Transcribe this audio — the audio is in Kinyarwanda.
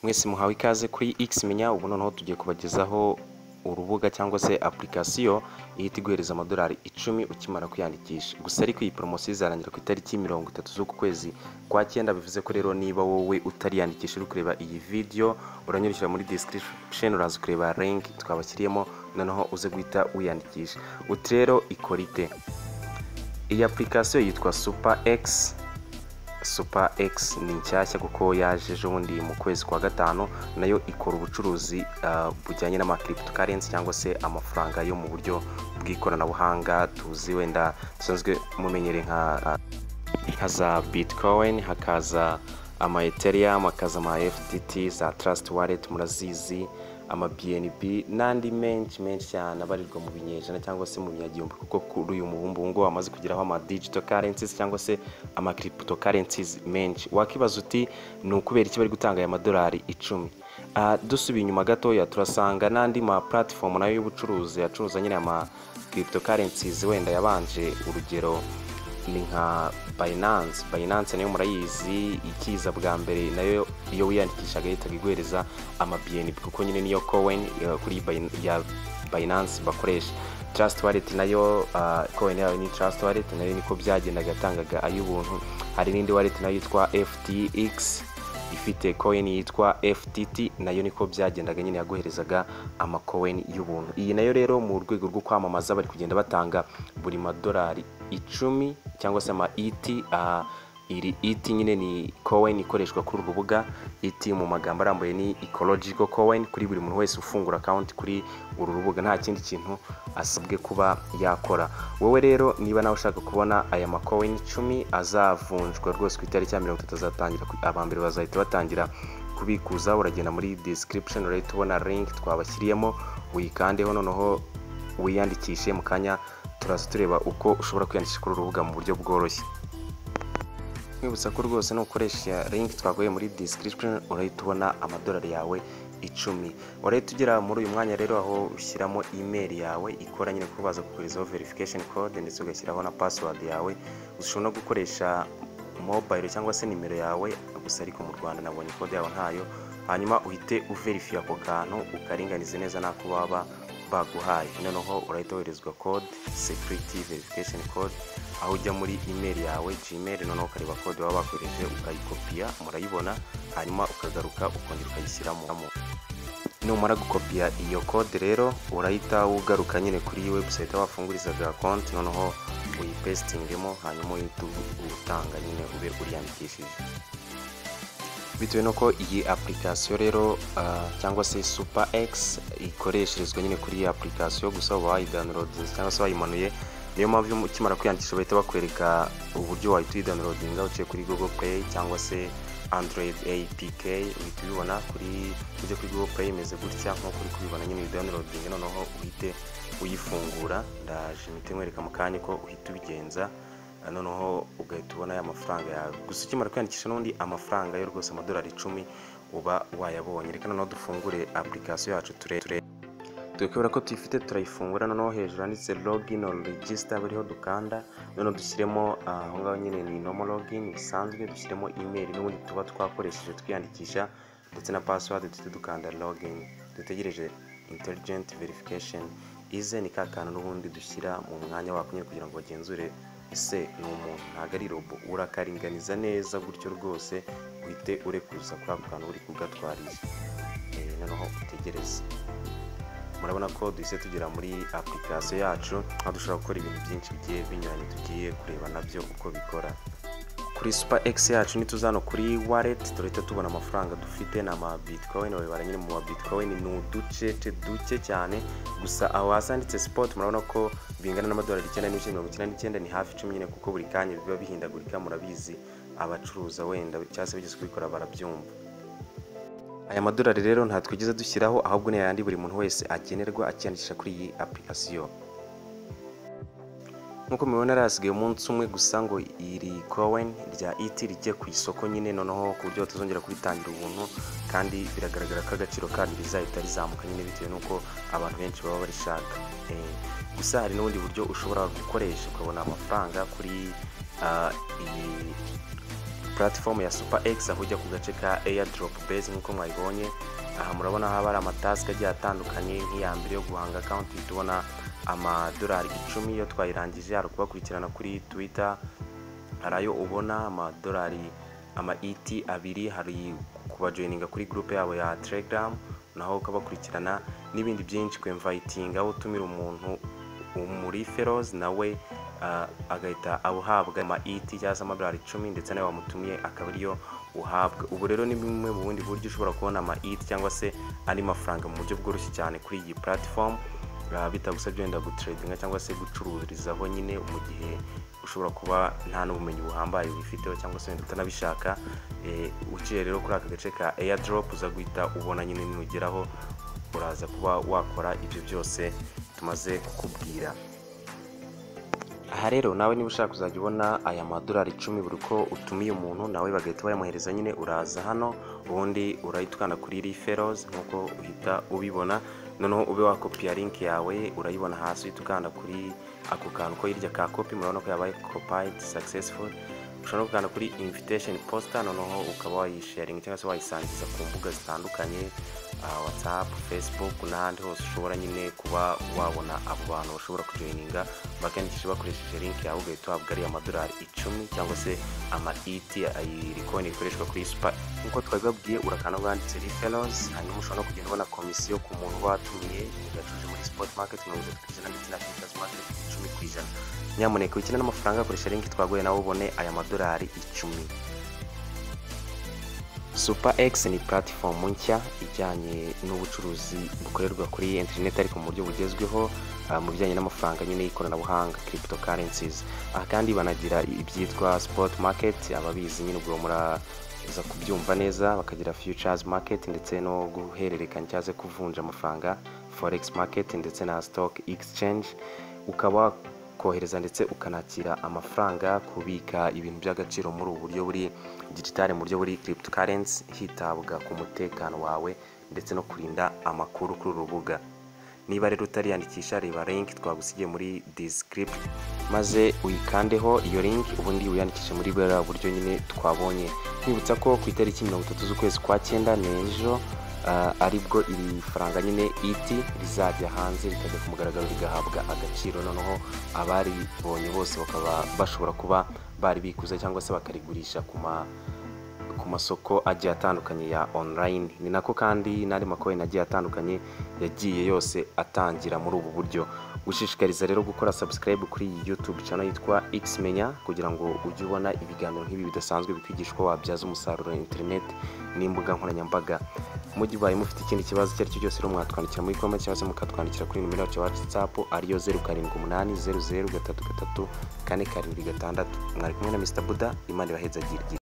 mwese muhawe ikaze kuri x menya ubu noneho tugiye kubagezaho urubuga cyangwa se application ihita iguhereza amadolari icumi ukimara kwiyandikisha gusa ariko iyi poromosiyo izarangira ku itariki mirongo itatu z'uku kwezi kwa cyenda bivuze ko rero niba wowe utariyandikisha uri kureba iyi video uranyurukira muri description uraza kureba link twabashyiriyemo noneho uze guhita wiyandikisha uti rero ikora ite iyi application yitwa super x super x ni nshyashya kuko yaje ejobundi mu kwezi kwa gatanu nayo ikora ubucuruzi ah, bujyanye n'ama cryptocurrency cyangwa se amafaranga yo mu buryo bw'ikoranabuhanga tuzi wenda dusanzwe mumenyere nka ah, nka za bitcoin hakaza ama ethereum hakaza ama ftt za trust wallet murazizi ama bnb n'andi menshi menshi cyane abarirwa mu binyejana cyangwa se mu binyagihumbi kuko kuri uyu mubumbu ngo amaze kugeraho ama digital currencies cyangwa se ama crypto currencies menshi wakibaza uti ni ukubera iki bari gutanga aya madolari icumi Ah, dusubiye inyuma gatoya turasanga n'andi ma platform nayo y'ubucuruzi acuruza nyine ama crypto currencies wenda yabanje urugero ni nka bayinanse bayinanse nayo murayizi ikiza bwa mbere nayo iyo wiyandikishaga yahitaga iguhereza ama bnb kuko nyine niyo koweni kuri Bayin- ya bayinanse bakoresha trust wallet nayo koweni yayo ni trust wallet nayo niko byagendaga yatangaga ay'ubuntu hari n'indi wallet nayo yitwa ftx ifite coin yitwa FTT nayo niko byagendaga nyine yaguherezaga amacoin y'ubuntu iyi nayo rero mu rwego rwo kwamamaza bari kugenda batanga buri madolari icumi cyangwa se ama ET ah, iri ET nyine ni coin ikoreshwa kuri uru rubuga ET mu magambo arambuye ni ecological coin kuri buri muntu wese ufungura account kuri uru rubuga nta kindi kintu asabwe kuba yakora wowe rero niba nawe ushaka kubona aya macoin icumi azavunjwa rwose ku itariki ya mirongo itatu azatangira ku- aba mbere bazahita batangira kubikuza uragenda muri description urahita ubona link twabashyiriyemo wikandeho noneho wiyandikishe mu kanya turaza tureba uko ushobora kwiyandikisha kuri uru rubuga mu buryo bworoshye nkwibutsa ko rwose nukoresha link twaguye muri description urahita ubona amadolari yawe icumi urahita ugera muri uyu mwanya rero aho ushyiramo email yawe ikora nyine kuko baza kukoherezaho verification code ndetse ugashyiraho na password yawe ushobora no gukoresha mobile cyangwa se nimero yawe gusa ariko mu rwanda nabonye code yawe ntayo hanyuma uhite uverifiye ako kantu ukaringanize neza n'ako baba baguhaye noneho urahita woherezwa code security verification code aho ujya muri email yawe gmail noneho ukareba code baba bakoresheje ukayikopiya murayibona hanyuma ukagaruka ukongera ukayishyiramo numara gukopiya iyo kode rero urahita ugaruka nyine kuri website aho wafungurizaga konti noneho uyipesitingemo hanyuma uhita utanga nyine ube uriyandikishije bitewe n'uko iyi application rero ah, cyangwa se super x ikoresherezwa nyine kuri iyi application gusa uba wayidownloadinze cyangwa se wayimanuye niyo mpamvu iyo ukimara kwiyandikisha bahita bakwereka uburyo wahita uyidownloadinga uciye kuri google play cyangwa se android apk uhita ubibona kuri ujya kuri google play imeze gutya nk'uko uri kubibona nyine uyidownloadinge noneho uhite uyifungura ndaje imiti nkwereka mu kanya ko uhita ubigenza noneho ugahita ubona ya mafaranga yawe gusa ukimara kwiyandikisha n'undi amafaranga yo rwose amadolari icumi uba wayabonye reka noneho dufungure application yacu tureture tukabura ko tuyifite turayifungura noneho hejuru handitse login or register buriho dukanda noneho dushyiremo ah, aho ngaho nyine ni normal login bisanzwe dushyiremo email n'ubundi tuba twakoresheje twiyandikisha ndetse na password duhita dukanda login dutegereje intelligent verification ize ni ka kantu n'ubundi dushyira mu mwanya wako nyine kugira ngo bagenzure ese ni umuntu ntabwo ari robo urakaringaniza neza gutyo rwose uhite urekuza kuri ako kantu uri kugatwarisha Eh, noneho utegereze murabona ko duhise tugera muri application yacu aho dushobora gukora ibintu byinshi bigiye binyuranye tugiye kureba nabyo uko bikora kuri super x yacu nituzano kuri wallet turahita tubona amafaranga dufite ni ama bitcoin babibara nyine mu ma bitcoin ni uducece duke cyane gusa aho hasi handitse spot murabona ko bingana n'amadolari icyenda n'ibice mirongo icyenda n'icyenda ni hafi icumi nyine kuko buri kanya biba bihindagurika murabizi abacuruza wenda cyangwa se bigeze kubikora barabyumva aya madolari rero nta twigeze dushyiraho ahubwo ni ayandi buri muntu wese agenerwa akiyandikisha kuri iyi application nk'uko mubibona yarasigaye umunsi umwe gusa ngo iri kowen rya iti rijye ku isoko nyine noneho ku buryo batazongera kuritangira ubuntu kandi biragaragara ko agaciro karyo rizahita rizamuka nyine bitewe n'uko abantu benshi baba barishaka Eh, gusa hari n'ubundi buryo ushobora gukoresha ukabona amafaranga kuri ah, iyi platform ya super x aho ujya ku gace ka airdrop base nk'uko mwayibonye aha murabona haba hari amatasike agiye atandukanye nk'iya mbere yo guhanga akawunti tubona amadolari icumi yo twayirangije hari ukubakurikirana kuri twitter hari ayo ubona amadolari ama et abiri hari kubajoyininga kuri gurupe yabo ya telegram naho ukabakurikirana n'ibindi byinshi ku imvayitinga aho utumira umuntu muri feroze nawe ah, agahita awuhabwa ama et cyangwa se amadolari icumi ndetse nawe wamutumiye akaba ariyo uhabwa ubu rero ni bumwe mu bundi buryo ushobora kubona ama et cyangwa se andi mafaranga mu buryo bworoshye cyane kuri iyi platform Ah, bitagusabye wenda gutredinga cyangwa se gucururizaho nyine mu gihe ushobora kuba nta n'ubumenyi buhambaye wifiteho cyangwa se wenda utanabishaka Eh, uciye rero kuri aka gace ka airdrop uza guhita ubona nyine nugeraho uraza kuba wakora ibyo byose tumaze kukubwira aha rero nawe niba ushaka kuzajya ubona aya madolari icumi buri uko utumiye umuntu nawe bagahita bayamuhereza nyine uraza hano ubundi urayitwana kuri referos nk'uko uhita ubibona noneho ube wakopiya link yawe urayibona hasi uhita ukanda kuri ako kantu ko hirya ka kopi murabona ko yabaye copied successful ushobora no gukanda kuri invitation poster noneho ukaba wayisharinga cyangwa se wayisangiza ku mbuga zitandukanye ah, whatsapp facebook n'ahandi hose ushobora nyine kuba wabona abo bantu bashobora kujoyininga bakandikisha bakoresheje link yawe ugahita uhabwa ariya madolari icumi cyangwa se ama et ayiri konti ikoreshwa kuri super nk'uko twabibabwiye urakanda bwanditse reference hanyuma ushobora no kugenda ubona komisiyo ku muntu watumiye yacuje muri sport market mirongo itatu ku ijana ndetse na futures market icumi ku ijana nyamuneka wikina n'amafaranga akoresha link twaguye nawe ubone aya madolari icumi super x ni platform nshya ijyanye n'ubucuruzi bukorerwa kuri internet ariko mu buryo bugezweho ah, mu bijyanye n'amafaranga nyine y'ikoranabuhanga cryptocurrencies aha kandi banagira ibyitwa spot market ababizi nyine ubwo muraza kubyumva neza bakagira futures market ndetse no guhererekanya cyangwa se kuvunja amafaranga forex market ndetse na stock exchange ukaba kohereza ndetse ukanakira amafaranga kubika ibintu by'agaciro muri ubu buryo buri digitale mu buryo buri cryptocurrency hitabwa ku mutekano wawe ndetse no kurinda amakuru kuri uru rubuga niba rero utariyandikisha reba link twagusigiye muri descript maze uyikandeho iyo link ubundi wiyandikishe muri buriya buryo nyine twabonye twibutsa ko ku itariki mirongo itatu z'ukwezi kwa cyenda ni ejo ah, aribwo iri faranga nyine iti rizajya hanze rikajya ku mugaragaro rigahabwa agaciro noneho abaribonye bose bakaba bashobora kuba bari bikuza cyangwa se bakarigurisha ku ma ku masoko agiye atandukanye ya online ni nako kandi n'andi makoyini agiye atandukanye yagiye yose atangira muri ubu buryo gushishikariza rero gukora subscribe kuri iyi youtube channel yitwa xmenya kugira ngo ujye ubona ibiganiro nk'ibi bidasanzwe bikwigisha uko wabyaza umusaruro internet n'imbuga nkoranyambaga mu gihe ubaye mufite ikindi kibazo icyo ari cyo cyose rero mwatwandikira muri comment cyangwa se mukatwandikira kuri nimero yacu ya whatsapp ariyo zeru karindwi umunani zeru zeru gatatu gatatu kane karindwi gatandatu mwari kumwe na mr buda imana ibaheza girigiri